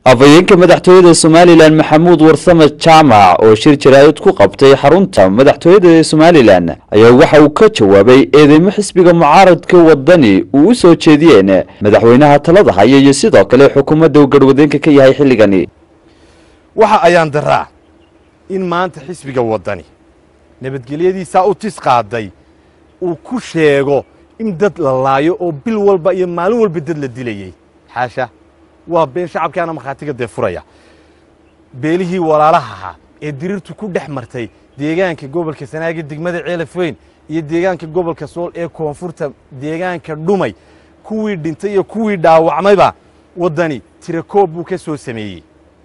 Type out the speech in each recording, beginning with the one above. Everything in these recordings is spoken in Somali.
afhayeenka madaxtooyada somalilan maxamuud warsame jaamac oo shir jaraa'id ku qabtay xarunta madaxtooyada ee somalilan ayaa waxa uu ka jawaabay eedeymo xisbiga mucaaradka wadani uu u soo jeediyeen madaxweynaha talada haya iyo sidoo kale xukuumadda uu garhwadeenka ka yahay xilligani waxa ayaan daraa in maanta xisbiga waddani nabadgelyadiisaa u tis qaaday uu ku sheego in dad la laayo oo bil walba iyo maalin walba dad la dilayey xaasha waa been shacabkaana markhaatiga dee furaya beelihii walaalaha ahaa ee dirirtu ku dhex martay deegaanka gobolka sanaaga degmada ceelaf weyn iyo deegaanka gobolka sool ee koonfurta deegaanka dhumay kuwii dhintay iyo kuwii dhaawacmayba waddani tirakoob buu ka soo sameeyey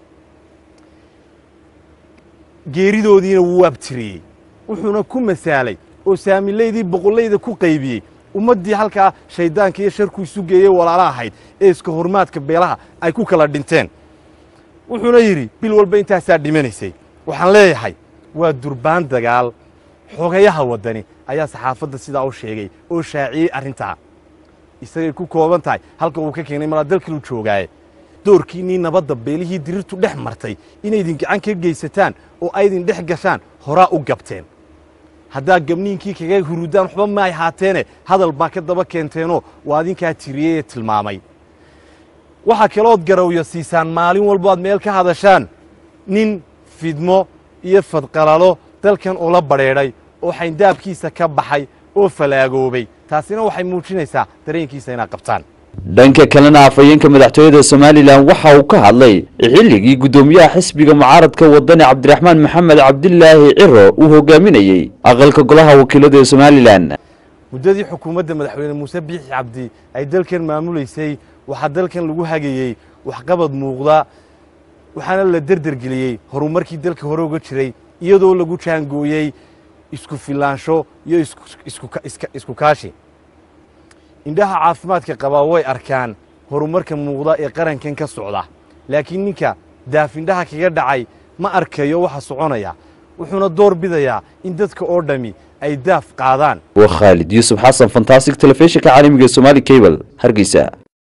geeridoodiina wuu abtiriyey wuxuuna ku masaalay oo saamilaydii boqollayda ku qaybiyey ummaddii halkaa shayddaanka iyo sharku isu geeyey walaala ahayd ee iska hormaadka beelaha ay ku kala dhinteen wuxuuna yidhi bil walba intaasaa dhimanaysay waxaan leeyahay waa durbaan dagaal xogayaha waddani ayaa saxaafadda sidaa u sheegay oo shaaciyey arrintaa isagay ku kooban tahay halka uu ka keenay malaa dalkilu joogaaye doorkiinnii nabadda beelihii dirirtu dhex martay inaydin gacan ka geysataan oo aydin dhex gashaan horaa u gabteen haddaa gabniinkii kaga hurudaan waxba ma ay haateene hadal baa ka daba keenteenoo waa adinkaa tiriyey ee tilmaamay waxaa kalood garawyo siisaan maalin walbo aad meel ka hadashaan nin fidmo iyo fadqalalo dalkan ula badrheedhay oo xayndaabkiisa ka baxay oo falaagoobay taasina waxay muujinaysaa dareenkiisa inaad qabtaan dhanka kalena afhayeenka madaxtooyada somalilan waxa uu ka hadlay xilligii guddoomiyaha xisbiga mucaaradka wadani cabdiraxmaan maxamed cabdilaahi ciro uu hogaaminayey aqalka golaha wakiilada ee somalilan muddadii xukuumadda madaxweyne muuse biixi cabdi ay dalkan maamulaysay waxaa dalkan lagu hagayey waxqabad muuqda waxaana la derdergeliyey horumarkii dalka hore uga jiray iyadoo lagu jaangooyey isku filaansho iyo isku kaashi indhaha caafimaadka qabaa way arkaan horumarka muuqda ee qarankan ka socda laakiin ninka daafindhaha kaga dhacay ma arkayo waxa soconaya wuxuuna door bidayaa in dadka oo dhammi ay daaf qaadaan waa khaalid yuusuf xasan fantastic telefishinka caalamiga ee somali cable hargeysa